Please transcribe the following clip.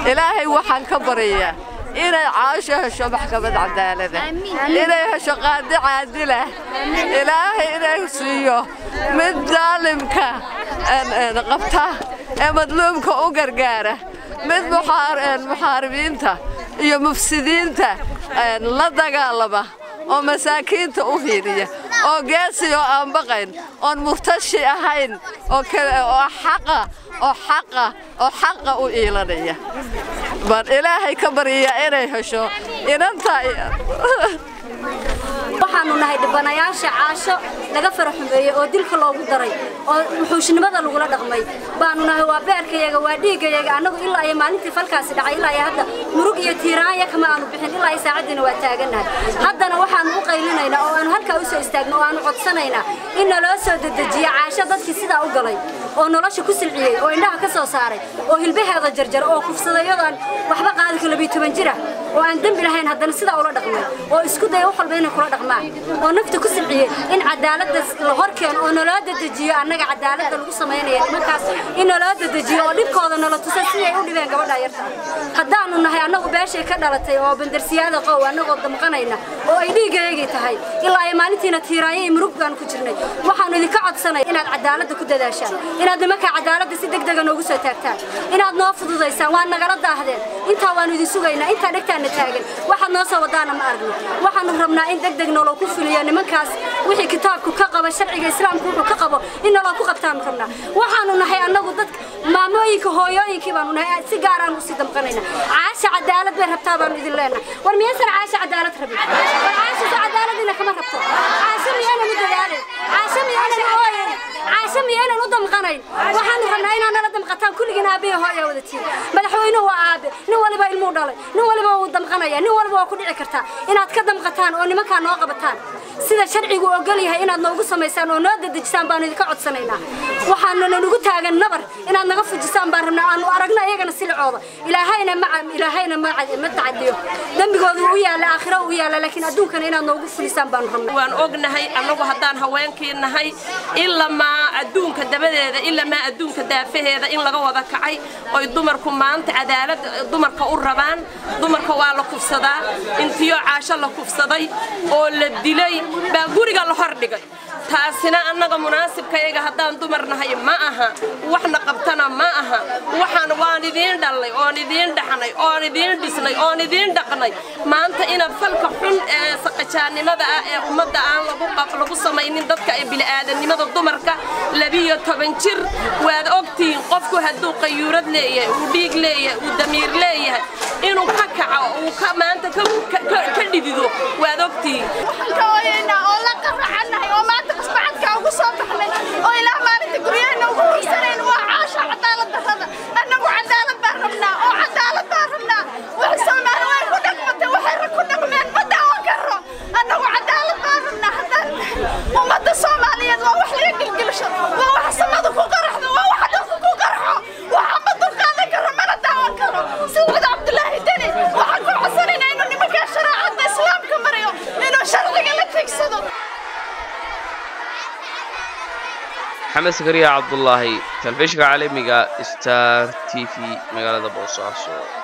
ilaahay waxaan ka baryayaa inay caasho hesho maxkamad cadaalada inay hesho qaadi caadilah ilaahay inay siiyo mid daalimka qabta ee madluumka u gargaara mid muxaaribiinta iyo mufsidiinta la dagaalama oo masaakiinta u hiiriya oo geesi oo aan baqayn oon murtashi ahayn oo xaqa oo xaqa oo xaqa u iilanaya baan ilaahay ka baryayaa inay hesho inanta waxaanu nahay dhibanayaasha caasho laga faraxumeeyey oo dilka loogu daray oo wuxuushnimada lagula dhaqmay baanu nahay waa beerkayaga waa dhiiggayaga annagu ilaa iyo maalintii falkaasi dhacay ilaa iyo hadda murug iyo tiiraanya kama aanu bixin ilaa iyo saacaddiina waa taagannahay haddana waxaanu u qaylinaynaa oo aanu halkaa u soo istaagno oo aanu codsanaynaa in naloo soo dedejiya caasho dadkii sidaa u galay oo nolosha ku silciyey oo indhaha ka soo saaray oo hilbaheeda jarjar oo kufsaday iyadoo waxba qaadi ka labiyo toban jira oo aan dembi lahayn haddana sidaa ula dhaqmay oo isku daya wax walba inay kula dhaqmaan oo nafta ku silciyey in cadaaladda la hor keeno oo naloo dedejiyo annaga cadaaladda lagu samaynaya nimankaas in naloo dedejiyo oo dhibkooda nala tusa siday u dhibeen gabadha yarta haddaanu nahay annagu beeshay ka dhalatay oo bandarsiyaada qow annagoo damqanayna oo ay dhiigaygii tahay ilaa ay maalintiina tiiraanya iyo murug baanu ku jirnay waxaanu idinka codsanay inaad cadaaladda ku dadaashaan inaad nimanka cadaaladda si degdega noogu soo taagtaan inaad noo fududaysaan waa nagala daahdeen intaa waanu idin sugaynaa intaa dhegtaana taagan waxaad noo soo wadaana ma aragno waxaanu rabnaa in degdeg noloo ku fuliyo nimankaas wixii kitaabku ka qaba sharciga islaamku wuxuu ka qabo in noloo ku qabtaanu rabnaa waxaanu nahay annagu dadka maamooyinka hooyooyinkii baanu nahay si gaar aan usii damqanayna caasha cadaalad bay rabtaa baanu idin leenahay war miyaysan caasha cadaalad rabin war caasha soo cadaaladina kama rabto caasha miyaanan u dadaalin caasha miyaanan u ooyin caasha miyaanan u damqanayn waxaanu rabnaa inaad nala damqataan kulligiin aabbiya hooya wada tihin madaxweynuhu waa aabe nin waliba ilmuu dhalay nin waliba wuu damqanaya nin waliba waa ku dhici kartaa inaad ka damqataan oo nimankaa noo qabataan sida sharcigu ogol yahay inaad noogu samaysaan oo noo dedejisaan baanu idinka codsanaynaa waxaanu nagu taagan nabar inaad naga fujisaan baan rabnaa aanu aragno iyagana silicooda ilaahayna ma ilaahayna ma tacadiyo dembigooda u yaalla aakhiro u yaalla laakiin adduunkana inaad noogu fulisaan baanu rabnaa waan ognahay annagu haddaan haweenkii nahay ilamaa adduunka dabadeeda ilamaa adduunka daafaheeda in laga wada kacay oy dumarku maanta cadaalad dumarka u rabaan dumarka waa la kufsadaa intiyo caasho la kufsaday oo la dilay baa guriga la hor dhigay taasina annaga munaasibkayaga haddaan dumar nahay ma aha waxna qabtana ma aha waxaan waan idiin dhallay oon idiin dhaxnay oon idiin dhisnay oon idiin dhaqnay maanta inaad falka xun ee saqajaannimada ah ee ummadda aan lagu samaynin dadka ee bili'aadanimada dumarka labiyo toban jir waad ogtihiin qofku hadduu qayuurad leeyahay uu dhiig leeyahay uu damiir leeyahay inuu ka kaco uu ka maanta ka dhidido waad ogtihiin ugu soo baxnay oo ilaa maalinta guryaheena ugu hiisaneen waa caasha cadaalad darrada annagu cadaalad baan rabnaa oo cadaalad baan rabnaa wax soomaali way ku dhaqmatay waxay rag ku dhaqmeen ma daawan karo annagu cadaalad baan rabnaa haddaan ummadda soomaaliyeed waa wax laga gilgilisho waa wax samada ku qaraxdo waa wax dhulka ku qarxo waxa ma dulqaadan karo mana daawan karo sawid cabdulaahi deni waxaan ku codsanayna inuu nimankaa sharaacadda islaamka marayo inuu sharciga la tigsado maxamed sakariya cabdulaahi telefishinka caalamiga star t v magaalada boosaaso